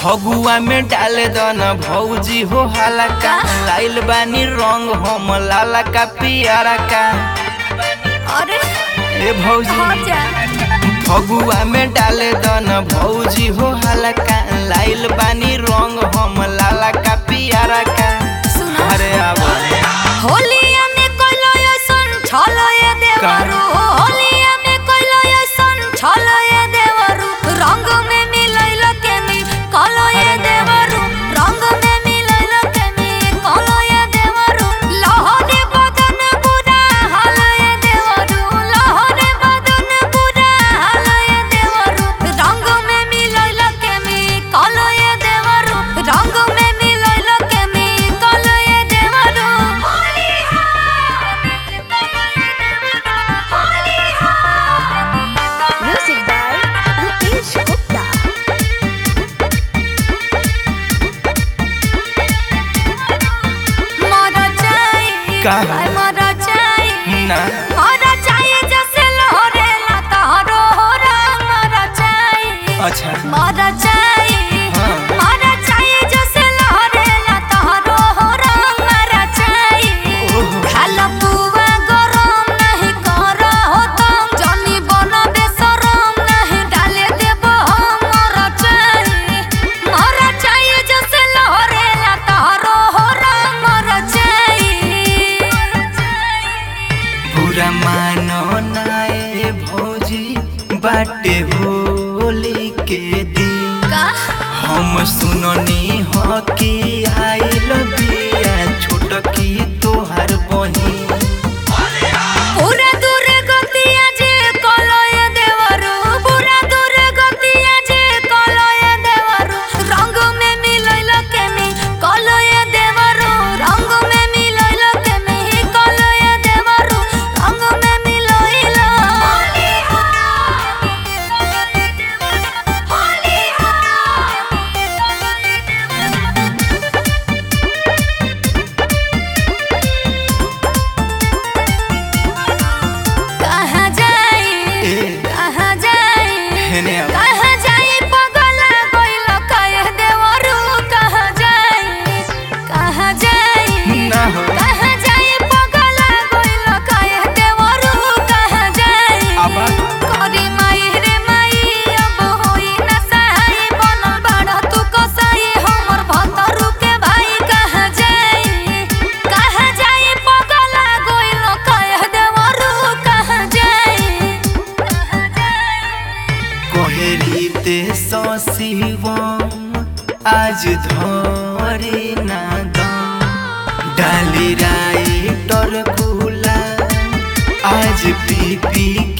फगुआ में डाले दन भौजी हो हलका लाइल बानी रंग हम लाला का पियारा का अरे ए भौजी हो जा फगुआ में डाले दन भौजी हो हलका लाइल बानी रंग हम लाला का पियारा का सुनो अरे आवा होलिया में कोइलो ऐसन छलो ये देवरू होलिया में कोइलो ऐसन छलो ये देवरू रंग में मिलैल केमी कलो ये देवरू रंग में मिलैल केमी कलो ये देवरू लहरे बदन पूरा हाल ये देवरू लहरे बदन पूरा हाल ये देवरू रंग में मिलैल केमी कलो ये देवरू रंग में मिलैल केमी कलो ये देवरू Music by Rupesh Gupta. मरा चाही का? हाय मरा चाही ना मरा चाही जैसे लहरेला तहरो होरा मरा चाही अच्छा मरा चाही हाँ। मरा चाही जैसे लहरेला तहरो होरा मरा चाही ओहो। खाला पुआ गरम नहीं कर हो तुम जनी बन बेसरम नहीं डाले देबो हम मरा चाही मरा चाही जैसे लहरेला तहरो होरा मरा चाही पूरा मानो नाए भौजी बाटे होली के दिन का हम सुननी हो कि आइल बिया छोट की तोहार बहिन पूरा दूर गतिया जे कलय देवरु पूरा दूर गतिया जे कलय देवरु रंग में मिलैल केमी कलय देवरु रंग में मिलैल केमी कलय देवरु रंग में मिलैल होली कहाँ जाई ए। कहाँ जाई हेने आवा। कहाँ जाई पगला गइल कहे देवरु कहाँ जाई कहाँ जाई ना हो कहाँ जाई पगला गइल कहे देवरु कहाँ जाई आबा। करी माई रे माई अब होई ना सहाय बनल बाड़ा तू कसाई हमर भतरु के भाई कहाँ जाई कहाँ जाई पगला गइल कहे देवरु कहाँ जाई कहाँ जाई कोहरी ते शिवम आज धरे ना दम डाली राई टर गुला आज पी पी